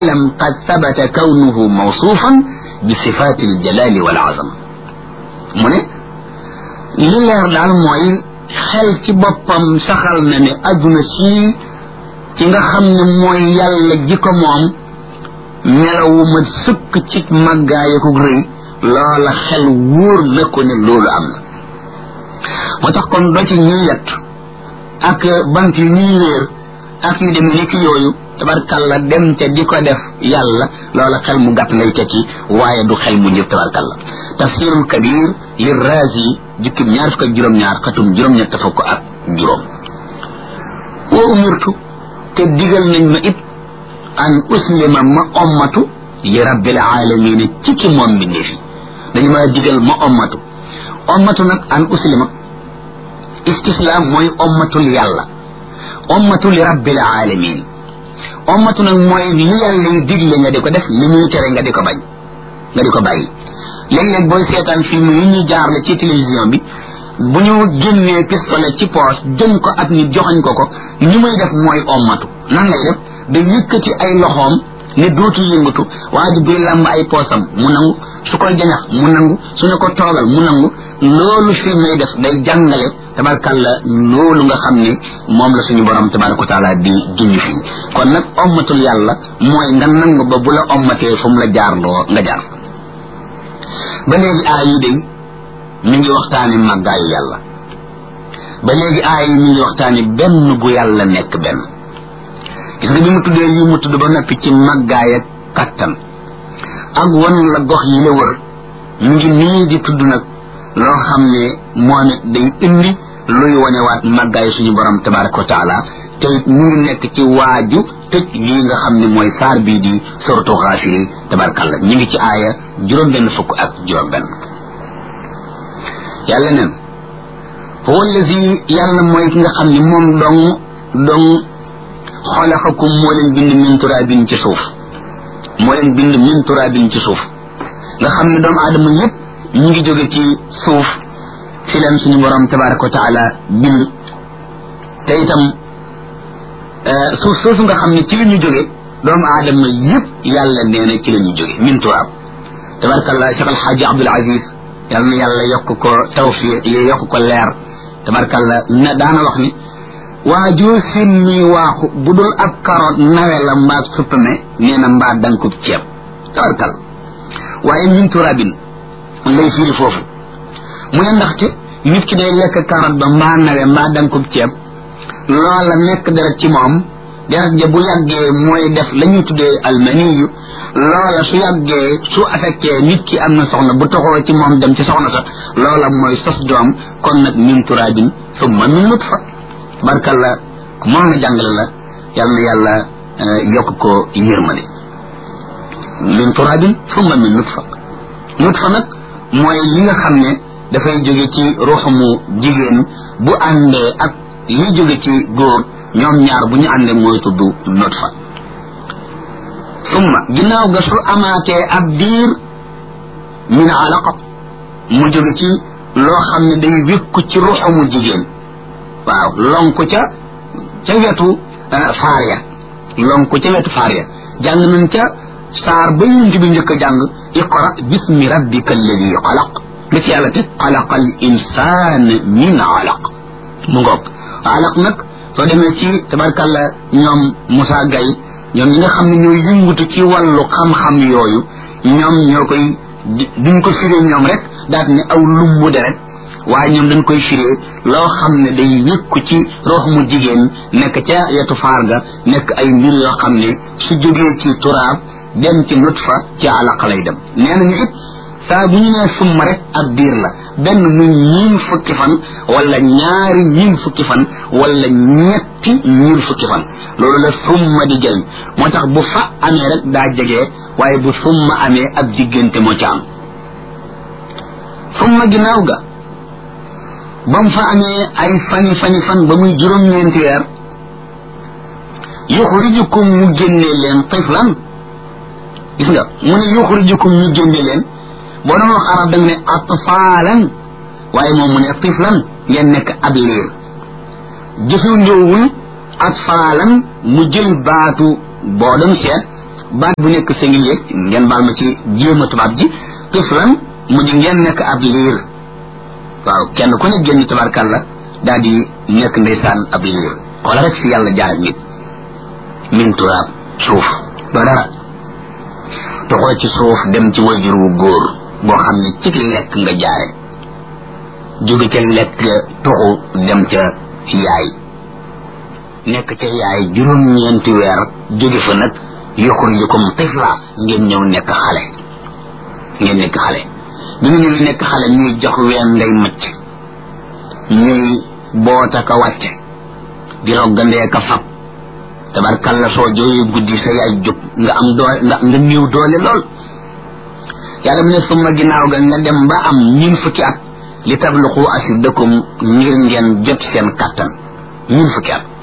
lam qad sabata kawnuhu mawsuufan bi sifaati aljalali wal azama mu ne li leer daal mooy xel ci boppam saxal na ne adduna sii ci nga xam ne mooy yàlla ji ko moom melawu ma sëkk ci màggaaya ko rëy loola xel wóor na ko ne loolu am na moo tax kon doo ci ñuy yett ak bant yi ñuy wéer ak yu demee ni ki yooyu tabarkalla dem te di ko def yàlla loola xel mu gàtt ngay tekki waaye du xel mu njëf tabarkalla tafsirul kabir li razi jukkib ñaar fukk ak juróom-ñaar xatum juróom-ñett fukk ak juróom wa umirtu te digal nañ ma it an uslima ma ommatu li rabbil alamin ci ki moom mbindeef yi dañu ma digal ma ommatu ommatu nag an uslima istislaam mooy ommatul yàlla ommatu li rabbil alamin ommatu nag mooy li yàlla yi digle nga di ko def li muy tere nga di ko bañ nga di ko bàyyi léeg-léeg booy seetaan film yi ñuy jaarle ci télévision bi bu ñu génnee pistolet ci poos jëm ko ak nit joxañ ko ko ni muy def mooy ommatu nan lay def da yëkkati ay loxoom ne dootu yëngatu waa ji buy làmb ay poosam mu nangu su koy jañax mu nangu su ne ko toogal mu nangu loolu film lay def day jàngale tabarkalla loolu nga xam ne moom la suñu borom tabaraka wa taala di junj fii kon nag ommatul yàlla mooy nga nangu ba bu la ommatee fu mu la jaarloo nga jaar ba léegi aay yi day mi ngi waxtaani màggaayu yàlla ba léegi aay yi mi ngi waxtaani benn gu yàlla nekk benn gis nga bi mu tuddee yi mu tudd ba noppi ci màggaay ak kattan ak wan la gox yi la wër mu ngi nii di tudd nag loo xam ne moom it day indi luy wanewaat màggaay suñu borom tabaraka wa taala te it mu ngi nekk ci waaju tëj lii nga xam ne mooy saar bii di soratu xaafiri tabarakàllah ñu ngi ci aaya juróom benn fukk ak juróom benn yàlla neen huwa allazi yàlla mooy ki nga xam ne moom dong dong xalaqakum moo leen bind min turaabin ci suuf moo leen bind min turaabin ci suuf nga xam ne doomu aadama yépp ñu ngi jóge ci suuf fi leen suñu borom tabaraka wa taala bind te itam suuf soosu nga xam ne ci la ñu jóge doomu aadama yépp yàlla nee na ci la ñu jóge min turaab tabarakallah Cheikh Alxaaji Abdul Aziz yal na yàlla yokk ko tawfiq yokk ko leer tabarakallah na daana wax ni waa joo seen ñuy waaxu bu dul ab karoot nawe la mbaa suppame nee na mbaa dankub ceeb tabarkal waaye min turaabin lay firi foofu mu ne ndaxte nit ki day lekk karoot ba mbaa nawe mbaa dankub ceeb loola nekk deret ci moom deret ja bu yàggee mooy def la ñuy tuddee almaniyu loola su yàggee su affecté nit ki am na soxna bu toxoo ci moom dem ci soxna sa loola mooy sos doom kon nag min turaabin summa min nutfa barkalla ku mën na jàngale la yal na yàlla yokk ko yërmande min turaabin summa min nutfa nutfa nag mooy li nga xam ne dafay jóge ci ruuxamu jigéen bu àndee ak li jóge ci góor ñoom ñaar bu ñu àndee mooy tudd nutfa summa ginnaaw ga su amaatee ab diir min alaqa mu jóge ci loo xam ne day wékku ci ruuxamu jigéen waaw lonku ca ca wetu faar ya lonku ca wetu faar ya jàng nañ ca saar ba yunt bi njëkk a jàng iqra bismi rabbika alladi xalaq lu ci yàlla te xalaqa al insaan min alaq mu ngoog alaq nag soo demee ci tabarkalla ñoom Moussa Gaye ñoom ñi nga xam ne ñooy yëngutu ci wàllu xam-xam yooyu ñoom ñoo koy duñ ko firee ñoom rek daat ne aw lumbu deret waaye ñoom dañ koy firee loo xam ne day wékku ci rox mu jigéen nekk ca yetu faar ga nekk ay mbir yoo xam ne su jógee ci turaab dem ci nutfa ci alaq lay dem nee nañu it saa bu ñu nee summa rek ak diir la benn muy ñiin fukki fan wala ñaari ñiin fukki fan wala ñetti ñiin fukki fan loolu la summa di jëriñ moo tax bu fa amee rek daa jege waaye bu summa amee ab diggante moo ca am summa ginnaaw ga ba mu fa amee ay fani fani fan ba muy juróom-ñeenti weer yuxrijukum mu génnee leen tiflan gis nga mu ne yuxrijukum ñu génne leen boo doon wax arab da nga ne atfaalan waaye moom mu ne tiflan ngeen nekk ab liir jëfandewul atfaalan mu jël baatu boo doon seet baat bu nekk singulier ngeen baal ma ci jéema tubaab ji tiflan mu di ngeen nekk ab liir waaw kenn ku ne génn tabarkàlla daal di nekk ndeysaan ab liir wala rek fi yàlla jaar ak nit min turaab suuf doo dara toxoo ci suuf dem ci wajur wu góor boo xam ne ci lekk nga jaare jóge ca lekk toxu dem ca yaay nekk ca yaay juróom-ñeenti weer jóge fa nag yuxrijukum tifla ngeen ñëw nekk xale ngeen nekk xale bi nga ñëw nekk xale ñuy jox ween ngay macc ñuy boota ka wàcce di roggandee ka fab tabarkalla soo jooyee guddi sa yaay jóg nga am doole nga nga néew doole lool yàlla mu ne suma ginnaaw ga nga dem ba am ñun fukki at li tabluqu ashiddakum ngir ngeen jot seen kattan ñun fukki at